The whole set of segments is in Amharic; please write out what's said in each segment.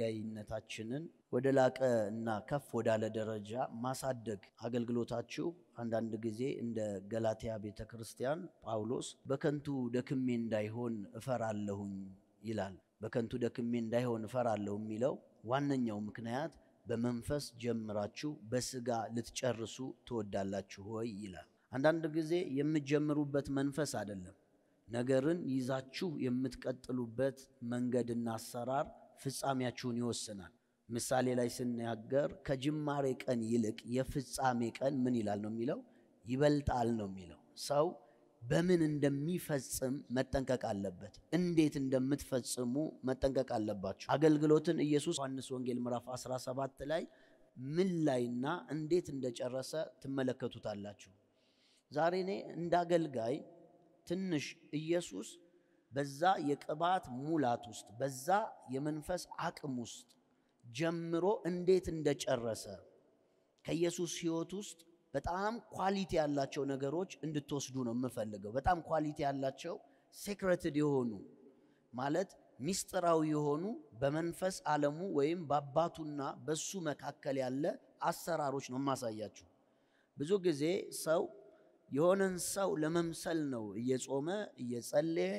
አገልጋይነታችንን ወደ ላቀ እና ከፍ ወዳለ ደረጃ ማሳደግ አገልግሎታችሁ አንዳንድ ጊዜ እንደ ገላትያ ቤተ ክርስቲያን ጳውሎስ በከንቱ ደክሜ እንዳይሆን እፈራለሁኝ ይላል። በከንቱ ደክሜ እንዳይሆን እፈራለሁ የሚለው ዋነኛው ምክንያት በመንፈስ ጀምራችሁ በስጋ ልትጨርሱ ትወዳላችሁ ወይ ይላል። አንዳንድ ጊዜ የምትጀምሩበት መንፈስ አይደለም ነገርን ይዛችሁ የምትቀጥሉበት መንገድና አሰራር ፍጻሜያችሁን ይወስናል። ምሳሌ ላይ ስናገር ከጅማሬ ቀን ይልቅ የፍጻሜ ቀን ምን ይላል ነው የሚለው ይበልጣል ነው የሚለው። ሰው በምን እንደሚፈጽም መጠንቀቅ አለበት። እንዴት እንደምትፈጽሙ መጠንቀቅ አለባችሁ። አገልግሎትን ኢየሱስ ዮሐንስ ወንጌል ምዕራፍ 17 ላይ ምን ላይና እንዴት እንደጨረሰ ትመለከቱታላችሁ። ዛሬ እኔ እንደ አገልጋይ ትንሽ ኢየሱስ በዛ የቅባት ሙላት ውስጥ በዛ የመንፈስ አቅም ውስጥ ጀምሮ እንዴት እንደጨረሰ ከኢየሱስ ሕይወት ውስጥ በጣም ኳሊቲ ያላቸው ነገሮች እንድትወስዱ ነው የምፈልገው። በጣም ኳሊቲ ያላቸው ሴክሬትድ የሆኑ ማለት ሚስጥራዊ የሆኑ በመንፈስ ዓለሙ ወይም በአባቱና በሱ መካከል ያለ አሰራሮች ነው የማሳያችሁ። ብዙ ጊዜ ሰው የሆነን ሰው ለመምሰል ነው እየጾመ እየጸለየ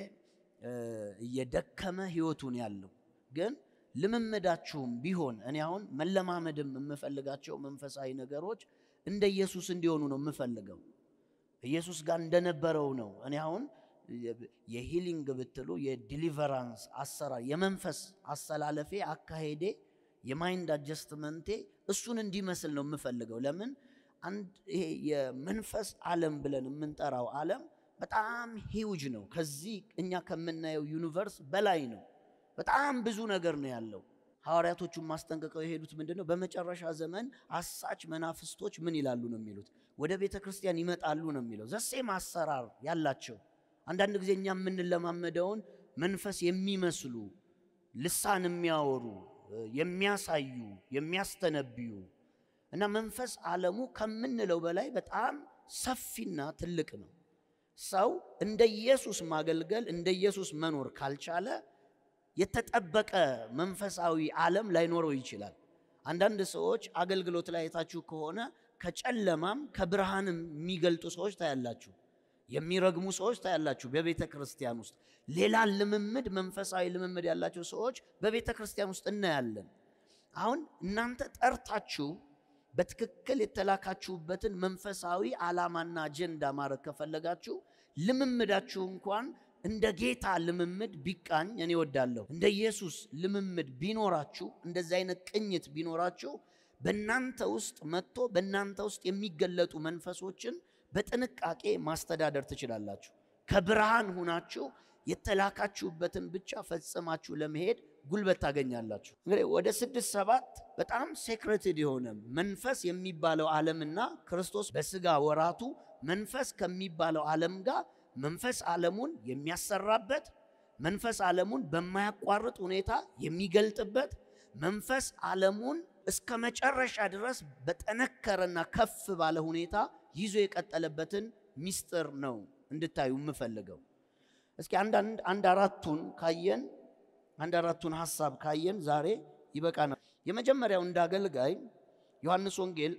እየደከመ ህይወቱን ያለው። ግን ልምምዳችሁም ቢሆን እኔ አሁን መለማመድም የምፈልጋቸው መንፈሳዊ ነገሮች እንደ ኢየሱስ እንዲሆኑ ነው የምፈልገው። ኢየሱስ ጋር እንደነበረው ነው። እኔ አሁን የሂሊንግ ብትሉ የዲሊቨራንስ አሰራር የመንፈስ አሰላለፌ፣ አካሄዴ፣ የማይንድ አጀስትመንቴ እሱን እንዲመስል ነው የምፈልገው። ለምን አንድ ይሄ የመንፈስ ዓለም ብለን የምንጠራው ዓለም በጣም ሂውጅ ነው። ከዚህ እኛ ከምናየው ዩኒቨርስ በላይ ነው። በጣም ብዙ ነገር ነው ያለው። ሐዋርያቶቹን ማስጠንቀቀው የሄዱት ምንድን ነው? በመጨረሻ ዘመን አሳች መናፍስቶች ምን ይላሉ ነው የሚሉት? ወደ ቤተ ክርስቲያን ይመጣሉ ነው የሚለው። ዘሴም አሰራር ያላቸው አንዳንድ ጊዜ እኛ የምንለማመደውን መንፈስ የሚመስሉ ልሳን የሚያወሩ የሚያሳዩ፣ የሚያስተነብዩ እና መንፈስ ዓለሙ ከምንለው በላይ በጣም ሰፊና ትልቅ ነው። ሰው እንደ ኢየሱስ ማገልገል እንደ ኢየሱስ መኖር ካልቻለ የተጠበቀ መንፈሳዊ ዓለም ላይኖረው ይችላል። አንዳንድ ሰዎች አገልግሎት ላይ የታችሁ ከሆነ ከጨለማም ከብርሃንም የሚገልጡ ሰዎች ታያላችሁ። የሚረግሙ ሰዎች ታያላችሁ በቤተ ክርስቲያን ውስጥ። ሌላ ልምምድ መንፈሳዊ ልምምድ ያላቸው ሰዎች በቤተ ክርስቲያን ውስጥ እናያለን። አሁን እናንተ ጠርታችሁ በትክክል የተላካችሁበትን መንፈሳዊ ዓላማና አጀንዳ ማድረግ ከፈለጋችሁ ልምምዳችሁ እንኳን እንደ ጌታ ልምምድ ቢቃኝ እኔ እወዳለሁ። እንደ ኢየሱስ ልምምድ ቢኖራችሁ፣ እንደዚህ አይነት ቅኝት ቢኖራችሁ በእናንተ ውስጥ መጥቶ በእናንተ ውስጥ የሚገለጡ መንፈሶችን በጥንቃቄ ማስተዳደር ትችላላችሁ። ከብርሃን ሁናችሁ የተላካችሁበትን ብቻ ፈጽማችሁ ለመሄድ ጉልበት ታገኛላችሁ። እንግዲህ ወደ ስድስት ሰባት በጣም ሴክሬትድ የሆነ መንፈስ የሚባለው ዓለምና ክርስቶስ በስጋ ወራቱ መንፈስ ከሚባለው ዓለም ጋር መንፈስ ዓለሙን የሚያሰራበት መንፈስ ዓለሙን በማያቋርጥ ሁኔታ የሚገልጥበት መንፈስ ዓለሙን እስከ መጨረሻ ድረስ በጠነከረና ከፍ ባለ ሁኔታ ይዞ የቀጠለበትን ሚስጥር ነው እንድታዩ የምፈልገው። እስኪ አንድ አራቱን ካየን አንድ አራቱን ሀሳብ ካየን ዛሬ ይበቃናል። የመጀመሪያው እንደ አገልጋይ ዮሐንስ ወንጌል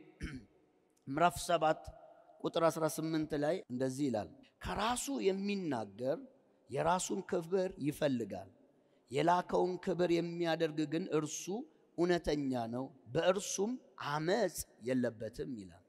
ምዕራፍ 7 ቁጥር 18 ላይ እንደዚህ ይላል፣ ከራሱ የሚናገር የራሱን ክብር ይፈልጋል፣ የላከውን ክብር የሚያደርግ ግን እርሱ እውነተኛ ነው፣ በእርሱም አመፅ የለበትም ይላል።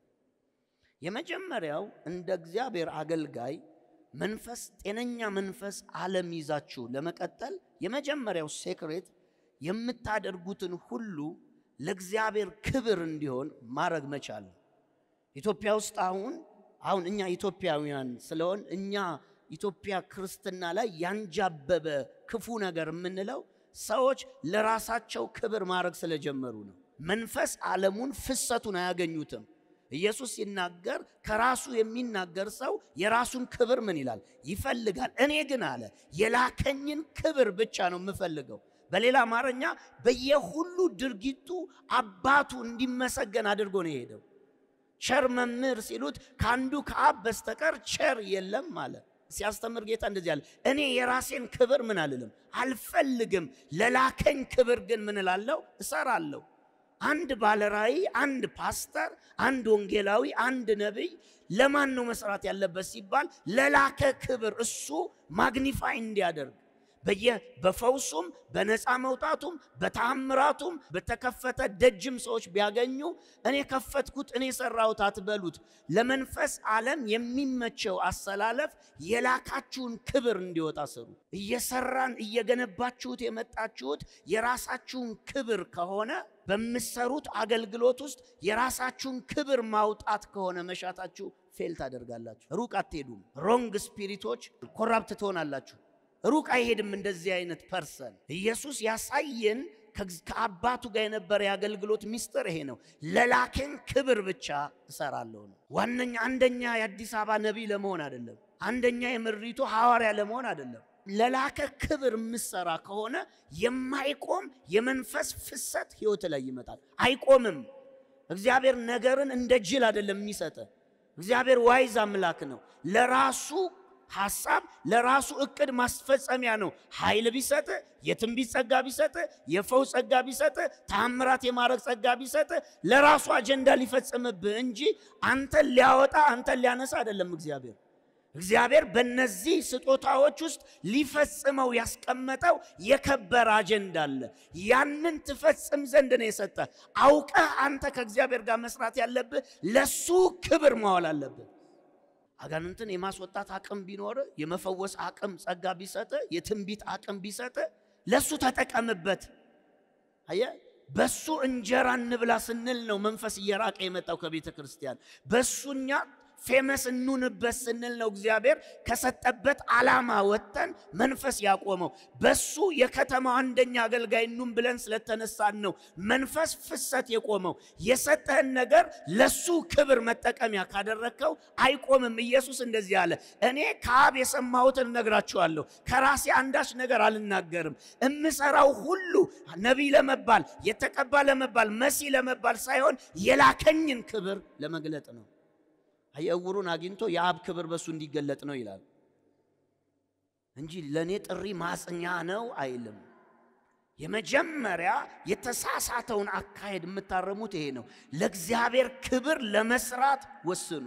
የመጀመሪያው እንደ እግዚአብሔር አገልጋይ መንፈስ ጤነኛ መንፈስ ዓለም ይዛችሁ ለመቀጠል የመጀመሪያው ሴክሬት የምታደርጉትን ሁሉ ለእግዚአብሔር ክብር እንዲሆን ማድረግ መቻል ነው። ኢትዮጵያ ውስጥ አሁን አሁን እኛ ኢትዮጵያውያን ስለሆን እኛ ኢትዮጵያ ክርስትና ላይ ያንጃበበ ክፉ ነገር የምንለው ሰዎች ለራሳቸው ክብር ማድረግ ስለጀመሩ ነው። መንፈስ ዓለሙን ፍሰቱን አያገኙትም። ኢየሱስ ሲናገር ከራሱ የሚናገር ሰው የራሱን ክብር ምን ይላል ይፈልጋል። እኔ ግን አለ የላከኝን ክብር ብቻ ነው የምፈልገው። በሌላ አማርኛ በየሁሉ ድርጊቱ አባቱ እንዲመሰገን አድርጎ ነው የሄደው። ቸር መምህር ሲሉት ከአንዱ ከአብ በስተቀር ቸር የለም አለ። ሲያስተምር ጌታ እንደዚህ አለ፣ እኔ የራሴን ክብር ምን አልልም አልፈልግም፣ ለላከኝ ክብር ግን ምን እላለሁ እሰራለሁ። አንድ ባለራእይ፣ አንድ ፓስተር፣ አንድ ወንጌላዊ፣ አንድ ነቢይ ለማን ነው መስራት ያለበት ሲባል ለላከ ክብር እሱ ማግኒፋይ እንዲያደርግ በየ በፈውሱም በነፃ መውጣቱም በተአምራቱም በተከፈተ ደጅም ሰዎች ቢያገኙ እኔ ከፈትኩት እኔ ሰራሁት አትበሉት። ለመንፈስ ዓለም የሚመቸው አሰላለፍ የላካችሁን ክብር እንዲወጣ ስሩ። እየሰራን እየገነባችሁት የመጣችሁት የራሳችሁን ክብር ከሆነ በምትሰሩት አገልግሎት ውስጥ የራሳችሁን ክብር ማውጣት ከሆነ መሻታችሁ ፌል ታደርጋላችሁ። ሩቅ አትሄዱም። ሮንግ ስፒሪቶች ኮራፕት ትሆናላችሁ። ሩቅ አይሄድም። እንደዚህ አይነት ፐርሰን ኢየሱስ ያሳየን ከአባቱ ጋር የነበረ የአገልግሎት ሚስጥር ይሄ ነው። ለላከን ክብር ብቻ እሰራለሁ ነው። ዋነኛ አንደኛ የአዲስ አበባ ነቢይ ለመሆን አይደለም። አንደኛ የምድሪቱ ሐዋርያ ለመሆን አይደለም። ለላከ ክብር የምሰራ ከሆነ የማይቆም የመንፈስ ፍሰት ህይወት ላይ ይመጣል። አይቆምም። እግዚአብሔር ነገርን እንደ ጅል አይደለም የሚሰጠ። እግዚአብሔር ዋይዝ አምላክ ነው። ለራሱ ሐሳብ ለራሱ እቅድ ማስፈጸሚያ ነው። ኃይል ቢሰጥ፣ የትንቢት ጸጋ ቢሰጥ፣ የፈውስ ጸጋ ቢሰጥ፣ ተአምራት የማድረግ ጸጋ ቢሰጥ ለራሱ አጀንዳ ሊፈጽምብህ እንጂ አንተን ሊያወጣ አንተን ሊያነሳ አይደለም። እግዚአብሔር እግዚአብሔር በእነዚህ ስጦታዎች ውስጥ ሊፈጽመው ያስቀመጠው የከበረ አጀንዳ አለ። ያንን ትፈጽም ዘንድ ነው የሰጠ። አውቀህ አንተ ከእግዚአብሔር ጋር መስራት ያለብህ ለሱ ክብር ማዋል አለብህ። አጋንንትን የማስወጣት አቅም ቢኖር የመፈወስ አቅም ጸጋ ቢሰጥ የትንቢት አቅም ቢሰጥ ለሱ ተጠቀምበት። አየ በሱ እንጀራ እንብላ ስንል ነው መንፈስ እየራቀ የመጣው ከቤተ ክርስቲያን። በሱኛ ፌመስ እንኑንበት ስንል ነው እግዚአብሔር ከሰጠበት ዓላማ ወጥተን መንፈስ ያቆመው። በሱ የከተማው አንደኛ አገልጋይ እኑን ብለን ስለተነሳን ነው መንፈስ ፍሰት የቆመው። የሰጠህን ነገር ለሱ ክብር መጠቀሚያ ካደረግከው አይቆምም። ኢየሱስ እንደዚህ አለ፣ እኔ ከአብ የሰማሁትን እነግራችኋለሁ፣ ከራሴ አንዳች ነገር አልናገርም። እምሰራው ሁሉ ነቢይ ለመባል የተቀባ ለመባል መሲ ለመባል ሳይሆን የላከኝን ክብር ለመግለጥ ነው። እውሩን አግኝቶ የአብ ክብር በሱ እንዲገለጥ ነው ይላል እንጂ ለእኔ ጥሪ ማጽኛ ነው አይልም። የመጀመሪያ የተሳሳተውን አካሄድ የምታረሙት ይሄ ነው። ለእግዚአብሔር ክብር ለመስራት ወስኑ።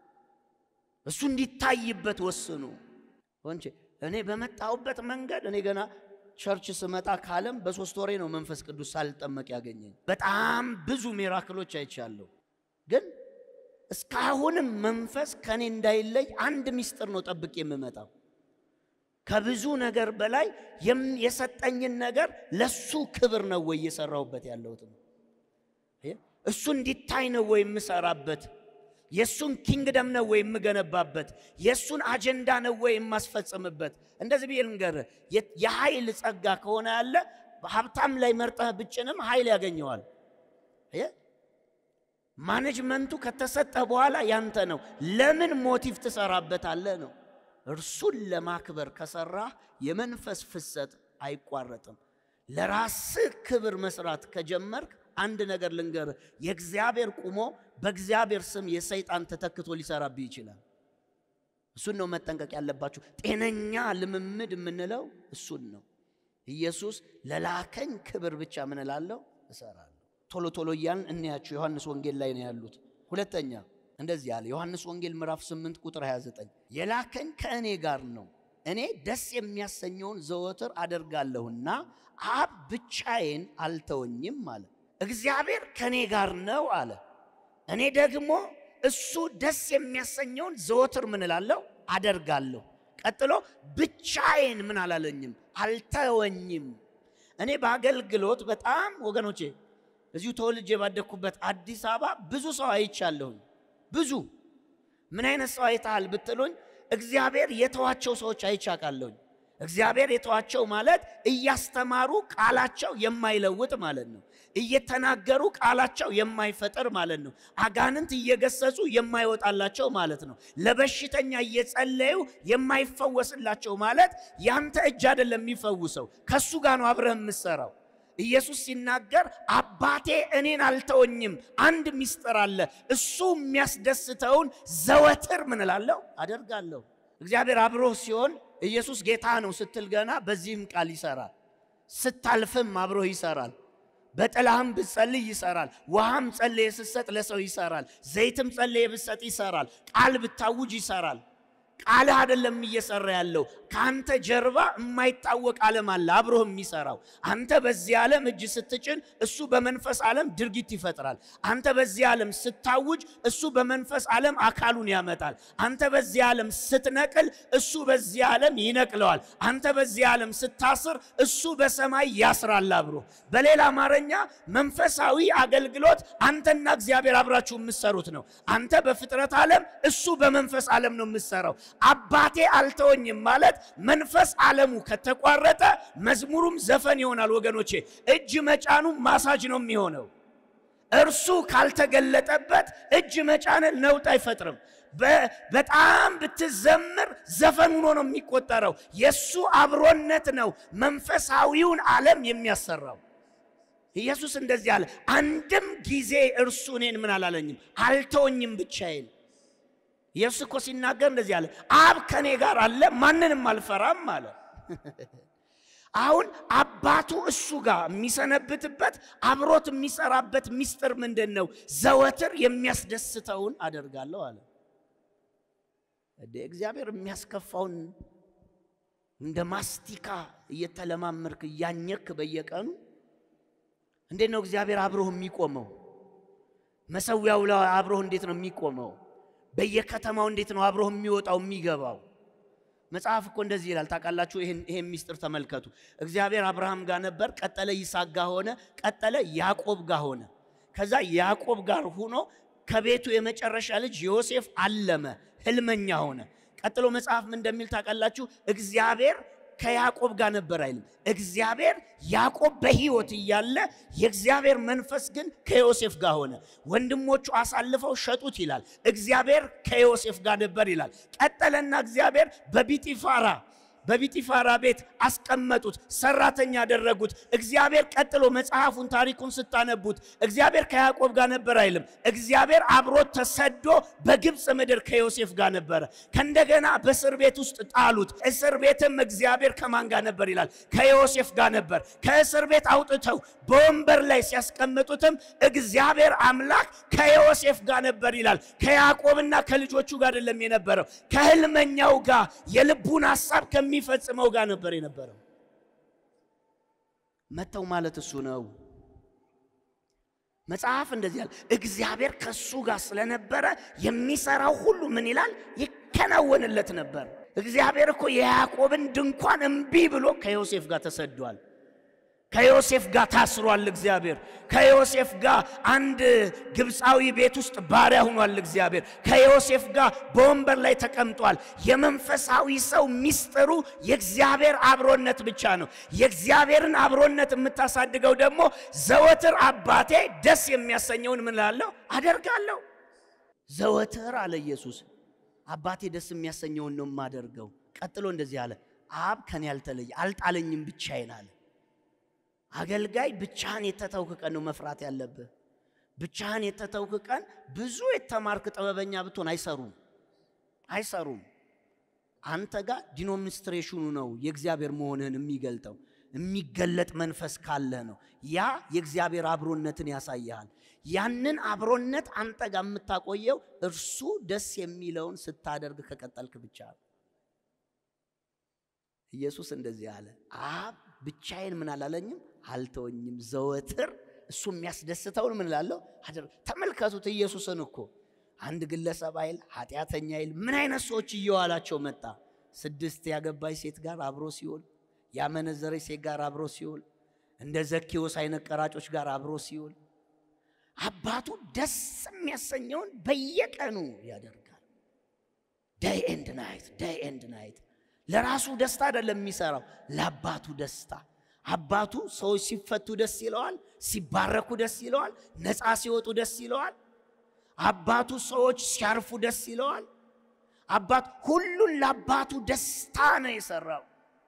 እሱ እንዲታይበት ወስኑ። ወንቼ እኔ በመጣሁበት መንገድ እኔ ገና ቸርች ስመጣ ካለም በሶስት ወሬ ነው መንፈስ ቅዱስ ሳልጠመቅ ያገኘኝ። በጣም ብዙ ሚራክሎች አይቻለሁ ግን እስካሁንም መንፈስ ከኔ እንዳይለይ አንድ ምስጢር ነው ጠብቅ የምመጣው። ከብዙ ነገር በላይ የሰጠኝን ነገር ለሱ ክብር ነው ወይ እየሰራሁበት ያለሁት? እሱ እንዲታይ ነው ወይ የምሰራበት? የእሱን ኪንግደም ነው ወይ የምገነባበት? የእሱን አጀንዳ ነው ወይ የማስፈጽምበት? እንደዚህ ብዬ ልንገርህ፣ የኃይል ጸጋ ከሆነ ያለ ሀብታም ላይ መርጠህ ብጭንም ኃይል ያገኘዋል። ማኔጅመንቱ ከተሰጠህ በኋላ ያንተ ነው። ለምን ሞቲቭ ትሰራበታለህ ነው። እርሱን ለማክበር ከሰራህ የመንፈስ ፍሰት አይቋረጥም። ለራስህ ክብር መስራት ከጀመርክ አንድ ነገር ልንገርህ፣ የእግዚአብሔር ቁሞ በእግዚአብሔር ስም የሰይጣን ተተክቶ ሊሰራብህ ይችላል። እሱን ነው መጠንቀቅ ያለባችሁ። ጤነኛ ልምምድ የምንለው እሱን ነው። ኢየሱስ ለላከኝ ክብር ብቻ ምን እላለሁ እሰራለሁ። ቶሎ ቶሎ እያልን እንያቸው። ዮሐንስ ወንጌል ላይ ነው ያሉት። ሁለተኛ እንደዚህ ያለ ዮሐንስ ወንጌል ምዕራፍ 8 ቁጥር 29 የላከኝ ከእኔ ጋር ነው፣ እኔ ደስ የሚያሰኘውን ዘወትር አደርጋለሁና አብ ብቻዬን አልተወኝም አለ። እግዚአብሔር ከእኔ ጋር ነው አለ። እኔ ደግሞ እሱ ደስ የሚያሰኘውን ዘወትር ምን እላለሁ አደርጋለሁ። ቀጥሎ ብቻዬን ምን አላለኝም አልተወኝም። እኔ በአገልግሎት በጣም ወገኖቼ እዚሁ ተወልጄ ባደግኩበት አዲስ አበባ ብዙ ሰው አይቻለሁኝ። ብዙ ምን አይነት ሰው አይተሃል ብትሉኝ፣ እግዚአብሔር የተዋቸው ሰዎች አይቻቃለሁኝ። እግዚአብሔር የተዋቸው ማለት እያስተማሩ ቃላቸው የማይለውጥ ማለት ነው። እየተናገሩ ቃላቸው የማይፈጠር ማለት ነው። አጋንንት እየገሰጹ የማይወጣላቸው ማለት ነው። ለበሽተኛ እየጸለዩ የማይፈወስላቸው ማለት ያንተ እጅ አይደለም የሚፈውሰው፣ ከሱ ጋር ነው አብረህ የምትሰራው። ኢየሱስ ሲናገር አባቴ እኔን አልተወኝም። አንድ ሚስጥር አለ። እሱ የሚያስደስተውን ዘወትር ምን እላለሁ አደርጋለሁ። እግዚአብሔር አብሮህ ሲሆን ኢየሱስ ጌታ ነው ስትል ገና በዚህም ቃል ይሰራል። ስታልፍም አብሮህ ይሰራል። በጥላህም ብትጸልይ ይሰራል። ውሃም ጸልየ ስትሰጥ ለሰው ይሰራል። ዘይትም ጸልየ ብትሰጥ ይሰራል። ቃል ብታውጅ ይሰራል። ቃልህ አይደለም እየሰራ ያለው ከአንተ ጀርባ የማይታወቅ ዓለም አለ አብሮህ የሚሰራው። አንተ በዚህ ዓለም እጅ ስትጭን እሱ በመንፈስ ዓለም ድርጊት ይፈጥራል። አንተ በዚህ ዓለም ስታውጅ እሱ በመንፈስ ዓለም አካሉን ያመጣል። አንተ በዚህ ዓለም ስትነቅል እሱ በዚህ ዓለም ይነቅለዋል። አንተ በዚህ ዓለም ስታስር እሱ በሰማይ ያስራል አብሮ። በሌላ አማርኛ መንፈሳዊ አገልግሎት አንተና እግዚአብሔር አብራችሁ የምትሰሩት ነው። አንተ በፍጥረት ዓለም እሱ በመንፈስ ዓለም ነው የምትሰራው። አባቴ አልተወኝም ማለት መንፈስ ዓለሙ ከተቋረጠ መዝሙሩም ዘፈን ይሆናል ወገኖቼ። እጅ መጫኑ ማሳጅ ነው የሚሆነው። እርሱ ካልተገለጠበት እጅ መጫንን ነውጥ አይፈጥርም። በጣም ብትዘምር ዘፈን ሆኖ ነው የሚቆጠረው። የእሱ አብሮነት ነው መንፈሳዊውን ዓለም የሚያሰራው። ኢየሱስ እንደዚህ አለ፣ አንድም ጊዜ እርሱ እኔን ምን አላለኝም አልተወኝም ብቻዬን ኢየሱስ እኮ ሲናገር እንደዚህ አለ፣ አብ ከኔ ጋር አለ ማንንም አልፈራም አለ። አሁን አባቱ እሱ ጋር የሚሰነብትበት አብሮት የሚሰራበት ሚስጥር ምንድን ነው? ዘወትር የሚያስደስተውን አደርጋለሁ አለ። እግዚአብሔር የሚያስከፋውን እንደ ማስቲካ እየተለማመርክ እያኘክ በየቀኑ እንዴት ነው እግዚአብሔር አብሮህ የሚቆመው? መሰዊያው ላይ አብሮህ እንዴት ነው የሚቆመው? በየከተማው እንዴት ነው አብሮህ የሚወጣው የሚገባው? መጽሐፍ እኮ እንደዚህ ይላል ታውቃላችሁ። ይሄን ሚስጥር ተመልከቱ። እግዚአብሔር አብርሃም ጋር ነበር፣ ቀጠለ ይስሐቅ ጋር ሆነ፣ ቀጠለ ያዕቆብ ጋር ሆነ። ከዛ ያዕቆብ ጋር ሆኖ ከቤቱ የመጨረሻ ልጅ ዮሴፍ አለመ፣ ህልመኛ ሆነ። ቀጥሎ መጽሐፍ ምን እንደሚል ታውቃላችሁ? እግዚአብሔር ከያዕቆብ ጋር ነበር አይልም። እግዚአብሔር ያዕቆብ በሕይወት እያለ የእግዚአብሔር መንፈስ ግን ከዮሴፍ ጋር ሆነ። ወንድሞቹ አሳልፈው ሸጡት ይላል። እግዚአብሔር ከዮሴፍ ጋር ነበር ይላል። ቀጠለና እግዚአብሔር በቢጢፋራ በቢጢፋራ ቤት አስቀመጡት፣ ሰራተኛ ያደረጉት። እግዚአብሔር ቀጥሎ መጽሐፉን ታሪኩን ስታነቡት እግዚአብሔር ከያዕቆብ ጋር ነበር አይልም። እግዚአብሔር አብሮት ተሰዶ በግብፅ ምድር ከዮሴፍ ጋር ነበረ። ከእንደገና በእስር ቤት ውስጥ ጣሉት። እስር ቤትም እግዚአብሔር ከማን ጋር ነበር ይላል? ከዮሴፍ ጋር ነበር። ከእስር ቤት አውጥተው በወንበር ላይ ሲያስቀምጡትም እግዚአብሔር አምላክ ከዮሴፍ ጋር ነበር ይላል። ከያዕቆብና ከልጆቹ ጋር አይደለም የነበረው፣ ከህልመኛው ጋር የልቡን ሐሳብ ከሚፈጽመው ጋር ነበር የነበረው። መተው ማለት እሱ ነው። መጽሐፍ እንደዚህ ያለ እግዚአብሔር ከእሱ ጋር ስለነበረ የሚሰራው ሁሉ ምን ይላል? ይከናወንለት ነበር። እግዚአብሔር እኮ የያዕቆብን ድንኳን እምቢ ብሎ ከዮሴፍ ጋር ተሰዷል። ከዮሴፍ ጋር ታስሯል። እግዚአብሔር ከዮሴፍ ጋር አንድ ግብፃዊ ቤት ውስጥ ባሪያ ሆኗል። እግዚአብሔር ከዮሴፍ ጋር በወንበር ላይ ተቀምጧል። የመንፈሳዊ ሰው ሚስጥሩ የእግዚአብሔር አብሮነት ብቻ ነው። የእግዚአብሔርን አብሮነት የምታሳድገው ደግሞ ዘወትር አባቴ ደስ የሚያሰኘውን ምን እላለሁ አደርጋለሁ። ዘወትር አለ ኢየሱስ አባቴ ደስ የሚያሰኘውን ነው የማደርገው። ቀጥሎ እንደዚህ አለ፣ አብ ከኔ አልተለየ አልጣለኝም ብቻዬን አለ። አገልጋይ ብቻህን የተተውክ ቀን ነው መፍራት ያለብህ። ብቻህን የተተውክ ቀን ብዙ የተማርክ ጥበበኛ ብትሆን አይሰሩም አይሰሩም። አንተ ጋር ዲኖሚኒስትሬሽኑ ነው የእግዚአብሔር መሆንህን የሚገልጠው። የሚገለጥ መንፈስ ካለህ ነው። ያ የእግዚአብሔር አብሮነትን ያሳይሃል። ያንን አብሮነት አንተ ጋር የምታቆየው እርሱ ደስ የሚለውን ስታደርግ ከቀጠልክ ብቻ ነው። ኢየሱስ እንደዚህ አለ፣ አብ ብቻዬን ምን አላለኝም አልተወኝም። ዘወትር እሱ የሚያስደስተውን ምን እላለሁ አደር ተመልከቱት። ኢየሱስን እኮ አንድ ግለሰብ አይል ኃጢአተኛ አይል ምን አይነት ሰዎች እየዋላቸው መጣ። ስድስት ያገባች ሴት ጋር አብሮ ሲውል፣ ያመነዘረች ሴት ጋር አብሮ ሲውል፣ እንደ ዘኬዎስ አይነት ቀራጮች ጋር አብሮ ሲውል፣ አባቱ ደስ የሚያሰኘውን በየቀኑ ያደርጋል። ዳይ ኤንድ ናይት ዳይ ኤንድ ናይት። ለራሱ ደስታ አይደለም የሚሰራው፣ ለአባቱ ደስታ አባቱ ሰዎች ሲፈቱ ደስ ይለዋል፣ ሲባረኩ ደስ ይለዋል፣ ነፃ ሲወጡ ደስ ይለዋል። አባቱ ሰዎች ሲያርፉ ደስ ይለዋል። አባቱ ሁሉን ለአባቱ ደስታ ነው የሰራው።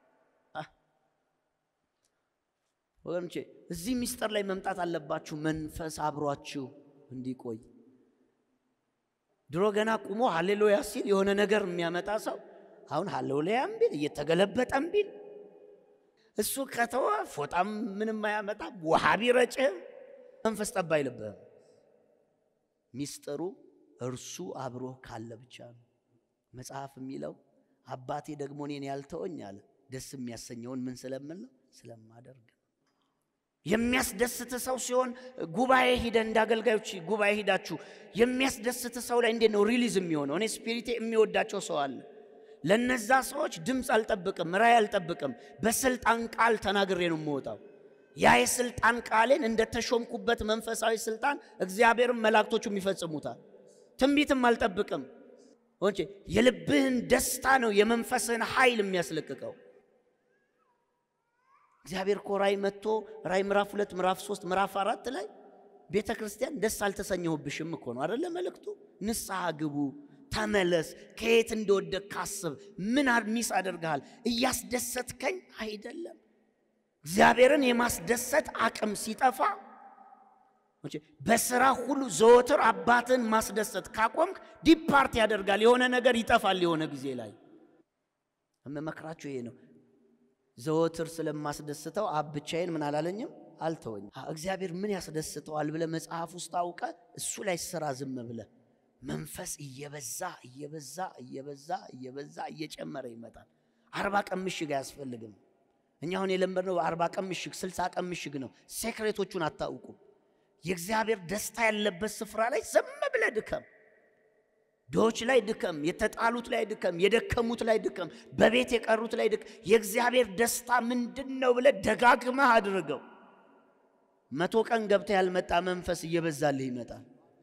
ወገኖቼ እዚህ ምስጢር ላይ መምጣት አለባችሁ። መንፈስ አብሯችሁ እንዲቆይ ድሮ ገና ቁሞ ሃሌሉያ ሲል የሆነ ነገር የሚያመጣ ሰው አሁን ሃሌሉያም ቢል እየተገለበጠም ቢል እሱ ከተወ ፎጣም ምንም አያመጣም። ውሃ ቢረጭህም መንፈስ ጠብ አይልብህም። ሚስጥሩ እርሱ አብሮህ ካለ ብቻ ነው። መጽሐፍ የሚለው አባቴ ደግሞ እኔን ያልተወኝ አለ ደስ የሚያሰኘውን ምን ስለምል ነው ስለማደርግ የሚያስደስት ሰው ሲሆን ጉባኤ ሂደ እንደ አገልጋዮች ጉባኤ ሂዳችሁ የሚያስደስት ሰው ላይ እንዴት ነው ሪሊዝ የሚሆነው? እኔ ስፒሪቴ የሚወዳቸው ሰው አለ። ለነዛ ሰዎች ድምፅ አልጠብቅም፣ ራእይ አልጠብቅም። በስልጣን ቃል ተናግሬ ነው የምወጣው። ያ የስልጣን ቃሌን እንደ ተሾምኩበት መንፈሳዊ ስልጣን እግዚአብሔርም መላእክቶቹም ይፈጽሙታል። ትንቢትም አልጠብቅም። ወንቼ የልብህን ደስታ ነው የመንፈስህን ኃይል የሚያስለቅቀው። እግዚአብሔር እኮ ራእይ መጥቶ ራእይ ምዕራፍ ሁለት ምዕራፍ ሶስት ምዕራፍ አራት ላይ ቤተ ክርስቲያን ደስ አልተሰኘሁብሽም እኮ ነው አደለ መልእክቱ። ንስሐ ግቡ፣ ተመለስ፣ ከየት እንደወደቅ ካስብ፣ ምን ሚስ አደርግሃል? እያስደሰትከኝ አይደለም። እግዚአብሔርን የማስደሰት አቅም ሲጠፋ በስራ ሁሉ ዘወትር አባትን ማስደሰት ካቆምክ ዲፓርት ያደርጋል። የሆነ ነገር ይጠፋል። የሆነ ጊዜ ላይ የምመክራችሁ ይሄ ነው። ዘወትር ስለማስደስተው አብ ብቻዬን ምን አላለኝም አልተወኝም። እግዚአብሔር ምን ያስደስተዋል ብለ መጽሐፍ ውስጥ አውቀ እሱ ላይ ስራ ዝም ብለ መንፈስ እየበዛ እየበዛ እየበዛ እየበዛ እየጨመረ ይመጣል። አርባ ቀን ምሽግ አያስፈልግም። እኛ አሁን የለመድነው አርባ ቀን ምሽግ ስልሳ ቀን ምሽግ ነው። ሴክሬቶቹን አታውቁም። የእግዚአብሔር ደስታ ያለበት ስፍራ ላይ ዝም ብለ ድከም። ድሆች ላይ ድከም፣ የተጣሉት ላይ ድከም፣ የደከሙት ላይ ድከም፣ በቤት የቀሩት ላይ ድከም። የእግዚአብሔር ደስታ ምንድን ነው ብለ ደጋግመህ አድርገው። መቶ ቀን ገብተ ያልመጣ መንፈስ እየበዛልህ ይመጣል።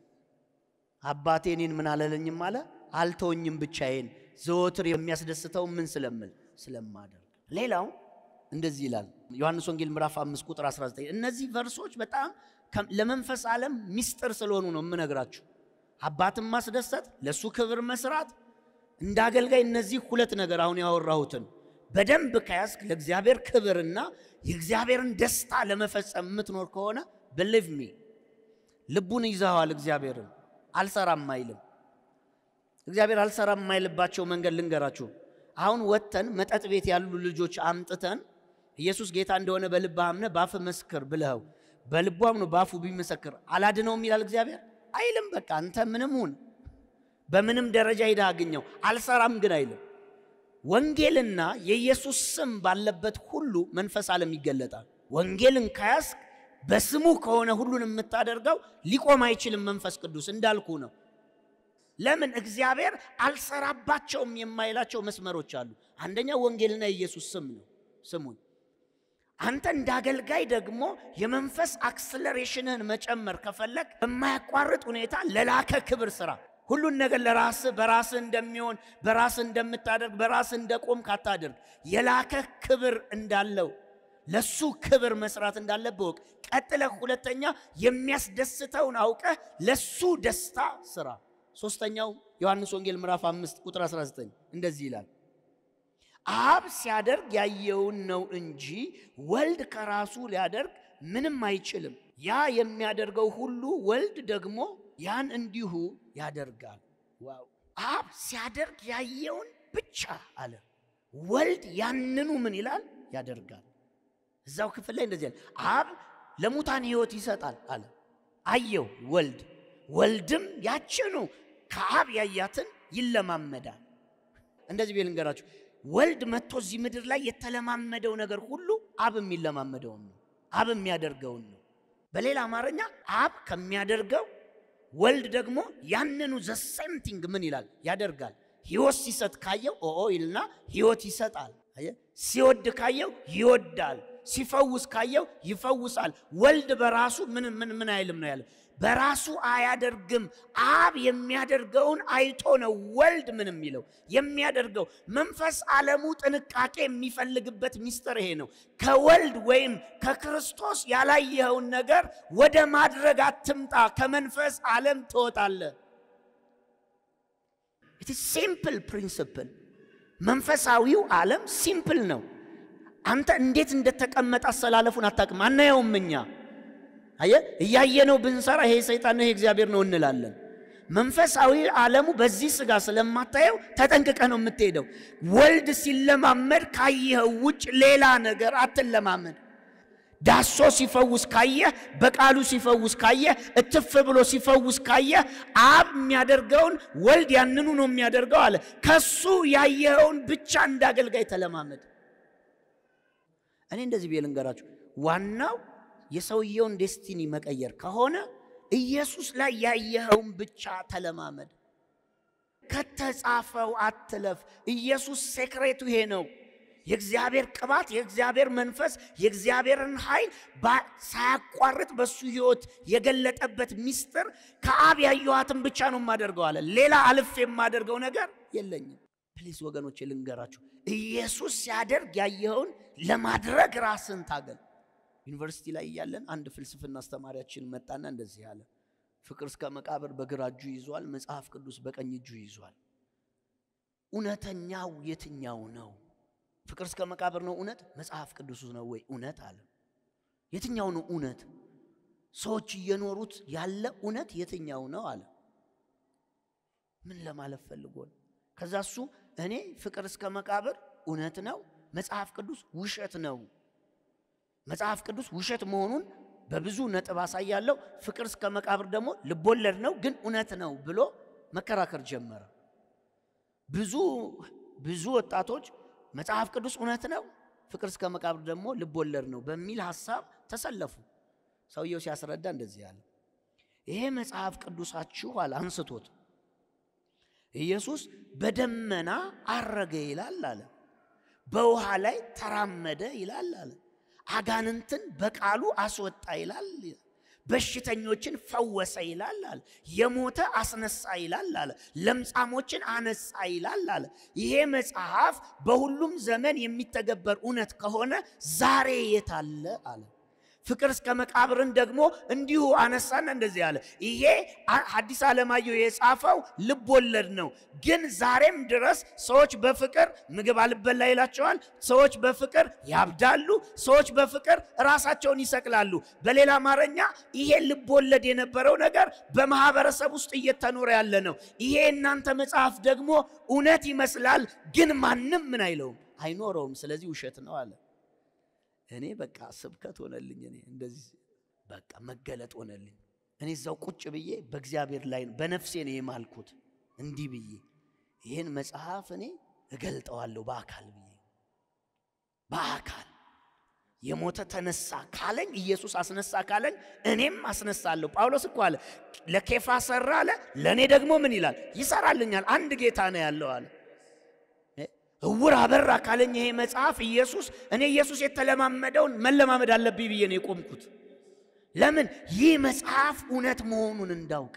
አባቴ እኔን ምን አላለኝም አለ አልተወኝም ብቻዬን ዘወትር የሚያስደስተው ምን ስለምል ስለማደርግ። ሌላው እንደዚህ ይላል ዮሐንስ ወንጌል ምዕራፍ 5 ቁጥር 19 እነዚህ ቨርሶች በጣም ለመንፈስ ዓለም ሚስጥር ስለሆኑ ነው የምነግራችሁ። አባትን ማስደሰት፣ ለእሱ ክብር መስራት፣ እንደ አገልጋይ እነዚህ ሁለት ነገር አሁን ያወራሁትን በደንብ ከያዝክ ለእግዚአብሔር ክብርና የእግዚአብሔርን ደስታ ለመፈጸም የምትኖር ከሆነ ብሊቭ ሚ ልቡን ይዘዋል። እግዚአብሔርን አልሰራም አይልም። እግዚአብሔር አልሰራም የማይልባቸው መንገድ ልንገራችሁ። አሁን ወጥተን መጠጥ ቤት ያሉ ልጆች አምጥተን ኢየሱስ ጌታ እንደሆነ በልብህ አምነህ በአፍህ መስክር ብለኸው በልቡ አምኖ በአፉ ቢመሰክር አላድነውም ይላል እግዚአብሔር አይልም። በቃ አንተ ምንም ሁን በምንም ደረጃ ሄደህ አግኘው አልሰራም ግን አይልም። ወንጌልና የኢየሱስ ስም ባለበት ሁሉ መንፈስ ዓለም ይገለጣል። ወንጌልን ከያዝክ በስሙ ከሆነ ሁሉን የምታደርገው ሊቆም አይችልም። መንፈስ ቅዱስ እንዳልኩ ነው። ለምን እግዚአብሔር አልሰራባቸውም የማይላቸው መስመሮች አሉ። አንደኛ ወንጌልና የኢየሱስ ስም ነው። ስሙን አንተ እንደ አገልጋይ ደግሞ የመንፈስ አክስለሬሽንህን መጨመር ከፈለግ በማያቋርጥ ሁኔታ ለላከ ክብር ስራ ሁሉን ነገር ለራስህ በራስህ እንደሚሆን በራስህ እንደምታደርግ በራስህ እንደቆም ካታደርግ የላከ ክብር እንዳለው ለሱ ክብር መስራት እንዳለብህ ወቅ ቀጥለህ ሁለተኛ የሚያስደስተውን አውቀህ ለሱ ደስታ ስራ። ሶስተኛው ዮሐንስ ወንጌል ምዕራፍ 5 ቁጥር 19 እንደዚህ ይላል አብ ሲያደርግ ያየውን ነው እንጂ ወልድ ከራሱ ሊያደርግ ምንም አይችልም። ያ የሚያደርገው ሁሉ ወልድ ደግሞ ያን እንዲሁ ያደርጋል። ዋው! አብ ሲያደርግ ያየውን ብቻ አለ። ወልድ ያንኑ ምን ይላል ያደርጋል። እዛው ክፍል ላይ እንደዚህ አለ። አብ ለሙታን ሕይወት ይሰጣል አለ። አየው ወልድ፣ ወልድም ያችኑ ከአብ ያያትን ይለማመዳል። እንደዚህ ቤል እንገራችሁ ወልድ መጥቶ እዚህ ምድር ላይ የተለማመደው ነገር ሁሉ አብ የሚለማመደውን ነው። አብ የሚያደርገውን ነው። በሌላ አማርኛ አብ ከሚያደርገው ወልድ ደግሞ ያንኑ ዘሴምቲንግ ምን ይላል ያደርጋል። ሕይወት ሲሰጥ ካየው ኦኦ ይልና ሕይወት ይሰጣል። ሲወድ ካየው ይወዳል። ሲፈውስ ካየው ይፈውሳል። ወልድ በራሱ ምን ምን ምን አይልም ነው ያለ በራሱ አያደርግም። አብ የሚያደርገውን አይቶ ነው ወልድ ምን የሚለው የሚያደርገው። መንፈስ ዓለሙ ጥንቃቄ የሚፈልግበት ሚስጥር ይሄ ነው። ከወልድ ወይም ከክርስቶስ ያላየኸውን ነገር ወደ ማድረግ አትምጣ። ከመንፈስ ዓለም ትወጣለህ። ኢት ሲምፕል ፕሪንስፕል። መንፈሳዊው ዓለም ሲምፕል ነው። አንተ እንዴት እንደተቀመጠ አሰላለፉን አታውቅም፣ አናየውም እኛ አየ እያየነው ብንሰራ ይሄ ሰይጣን ነው ይሄ እግዚአብሔር ነው እንላለን። መንፈሳዊ ዓለሙ በዚህ ስጋ ስለማታየው ተጠንቅቀ ነው የምትሄደው። ወልድ ሲለማመድ ካየኸው ውጭ ሌላ ነገር አትለማመድ። ዳሶ ሲፈውስ ካየህ፣ በቃሉ ሲፈውስ ካየህ፣ እትፍ ብሎ ሲፈውስ ካየህ፣ አብ የሚያደርገውን ወልድ ያንኑ ነው የሚያደርገው አለ። ከሱ ያየኸውን ብቻ እንዳገልጋይ ተለማመድ። እኔ እንደዚህ ብዬ ልንገራችሁ፣ ዋናው የሰውየውን ዴስቲኒ መቀየር ከሆነ ኢየሱስ ላይ ያየኸውን ብቻ ተለማመድ። ከተጻፈው አትለፍ። ኢየሱስ ሴክሬቱ ይሄ ነው። የእግዚአብሔር ቅባት፣ የእግዚአብሔር መንፈስ፣ የእግዚአብሔርን ኃይል ሳያቋርጥ በሱ ሕይወት የገለጠበት ሚስጥር ከአብ ያየኋትን ብቻ ነው የማደርገው አለ። ሌላ አልፍ የማደርገው ነገር የለኝም። ፕሊዝ ወገኖች ልንገራችሁ፣ ኢየሱስ ሲያደርግ ያየኸውን ለማድረግ ራስን ታገል። ዩኒቨርሲቲ ላይ እያለን አንድ ፍልስፍና አስተማሪያችን መጣና እንደዚህ አለ። ፍቅር እስከ መቃብር በግራ እጁ ይዟል፣ መጽሐፍ ቅዱስ በቀኝ እጁ ይዟል። እውነተኛው የትኛው ነው? ፍቅር እስከ መቃብር ነው እውነት? መጽሐፍ ቅዱሱ ነው ወይ እውነት አለ። የትኛው ነው እውነት? ሰዎች እየኖሩት ያለ እውነት የትኛው ነው አለ። ምን ለማለት ፈልጎ ነው? ከዛ እሱ እኔ ፍቅር እስከ መቃብር እውነት ነው፣ መጽሐፍ ቅዱስ ውሸት ነው መጽሐፍ ቅዱስ ውሸት መሆኑን በብዙ ነጥብ አሳያለሁ። ፍቅር እስከ መቃብር ደግሞ ልቦለድ ነው ግን እውነት ነው ብሎ መከራከር ጀመረ። ብዙ ብዙ ወጣቶች መጽሐፍ ቅዱስ እውነት ነው፣ ፍቅር እስከ መቃብር ደግሞ ልቦለድ ነው በሚል ሐሳብ ተሰለፉ። ሰውየው ሲያስረዳ እንደዚህ ያለ ይሄ መጽሐፍ ቅዱሳችሁ አለ አንስቶት ኢየሱስ በደመና አረገ ይላል አለ። በውሃ ላይ ተራመደ ይላል አለ። አጋንንትን በቃሉ አስወጣ ይላል። በሽተኞችን ፈወሰ ይላል አለ። የሞተ አስነሳ ይላል አለ። ለምጻሞችን አነጻ ይላል አለ። ይሄ መጽሐፍ በሁሉም ዘመን የሚተገበር እውነት ከሆነ ዛሬ የት አለ አለ። ፍቅር እስከ መቃብርን ደግሞ እንዲሁ አነሳና እንደዚህ አለ። ይሄ ሐዲስ ዓለማየሁ የጻፈው ልብ ወለድ ነው፣ ግን ዛሬም ድረስ ሰዎች በፍቅር ምግብ አልበላ ይላቸዋል። ሰዎች በፍቅር ያብዳሉ። ሰዎች በፍቅር ራሳቸውን ይሰቅላሉ። በሌላ አማርኛ ይሄ ልብ ወለድ የነበረው ነገር በማህበረሰብ ውስጥ እየተኖረ ያለ ነው። ይሄ እናንተ መጽሐፍ ደግሞ እውነት ይመስላል፣ ግን ማንም ምን አይለውም አይኖረውም። ስለዚህ ውሸት ነው አለ። እኔ በቃ ስብከት ሆነልኝ። እኔ እንደዚህ በቃ መገለጥ ሆነልኝ። እኔ እዛው ቁጭ ብዬ በእግዚአብሔር ላይ በነፍሴ ነው የማልኩት እንዲህ ብዬ ይህን መጽሐፍ እኔ እገልጠዋለሁ በአካል ብዬ በአካል የሞተ ተነሳ ካለኝ ኢየሱስ አስነሳ ካለኝ እኔም አስነሳለሁ። ጳውሎስ እኮ አለ ለኬፋ ሰራ አለ፣ ለእኔ ደግሞ ምን ይላል ይሰራልኛል። አንድ ጌታ ነው ያለው አለ እውር አበራ ካለኝ ይሄ መጽሐፍ ኢየሱስ እኔ ኢየሱስ የተለማመደውን መለማመድ አለብኝ ብዬ ነው የቆምኩት። ለምን ይህ መጽሐፍ እውነት መሆኑን እንዳውቅ።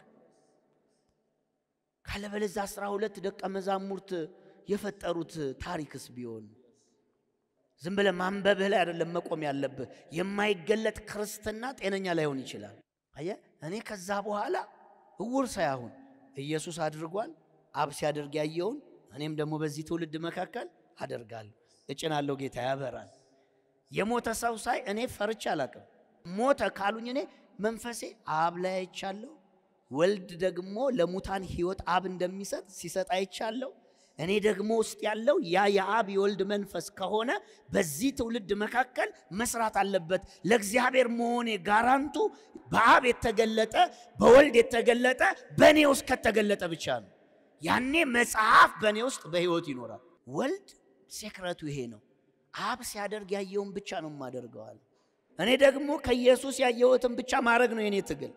ካለበለዚያ አስራ ሁለት ደቀ መዛሙርት የፈጠሩት ታሪክስ ቢሆን ዝም ብለህ ማንበብህ ላይ አይደለም መቆም ያለብህ። የማይገለጥ ክርስትና ጤነኛ ላይሆን ይችላል። አየህ እኔ ከዛ በኋላ እውር ሳይሆን ኢየሱስ አድርጓል። አብ ሲያደርግ ያየውን እኔም ደግሞ በዚህ ትውልድ መካከል አደርጋለሁ። እጭናለሁ። ጌታ ያበራል። የሞተ ሰው ሳይ እኔ ፈርቻ አላቅም። ሞተ ካሉኝ እኔ መንፈሴ አብ ላይ አይቻለሁ። ወልድ ደግሞ ለሙታን ሕይወት አብ እንደሚሰጥ ሲሰጥ አይቻለሁ። እኔ ደግሞ ውስጥ ያለው ያ የአብ የወልድ መንፈስ ከሆነ በዚህ ትውልድ መካከል መስራት አለበት። ለእግዚአብሔር መሆኔ ጋራንቱ በአብ የተገለጠ በወልድ የተገለጠ በእኔ ውስጥ ከተገለጠ ብቻ ነው። ያኔ መጽሐፍ በእኔ ውስጥ በሕይወት ይኖራል። ወልድ ሴክረቱ ይሄ ነው። አብ ሲያደርግ ያየውን ብቻ ነው የማደርገዋል። እኔ ደግሞ ከኢየሱስ ያየሁትን ብቻ ማድረግ ነው የኔ ትግል።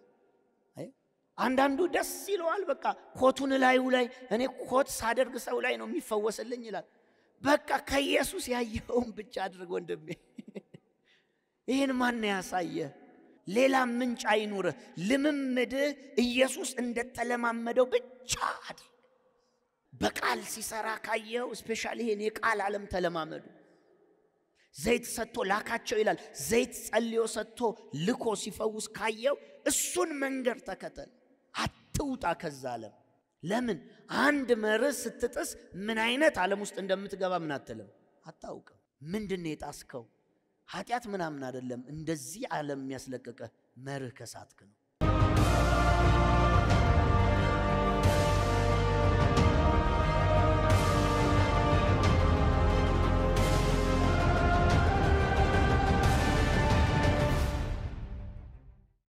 አንዳንዱ ደስ ይለዋል። በቃ ኮቱን ላዩ ላይ እኔ ኮት ሳደርግ ሰው ላይ ነው የሚፈወስልኝ ይላል። በቃ ከኢየሱስ ያየኸውን ብቻ አድርግ ወንድሜ። ይህን ማን ያሳየ? ሌላ ምንጭ አይኑርህ። ልምምድህ ኢየሱስ እንደተለማመደው ብቻ አድርግ። በቃል ሲሰራ ካየኸው፣ ስፔሻሊ ይሄን የቃል ዓለም ተለማመዱ። ዘይት ሰጥቶ ላካቸው ይላል። ዘይት ጸልዮ ሰጥቶ ልኮ ሲፈውስ ካየው እሱን መንገድ ተከተል። አትውጣ ከዛ ዓለም። ለምን አንድ መርህ ስትጥስ ምን አይነት ዓለም ውስጥ እንደምትገባ ምን አትልም፣ አታውቅም። ምንድን ነው የጣስከው? ኃጢአት ምናምን አይደለም። እንደዚህ ዓለም የሚያስለቅቀህ መርህ ከሳትክ ነው።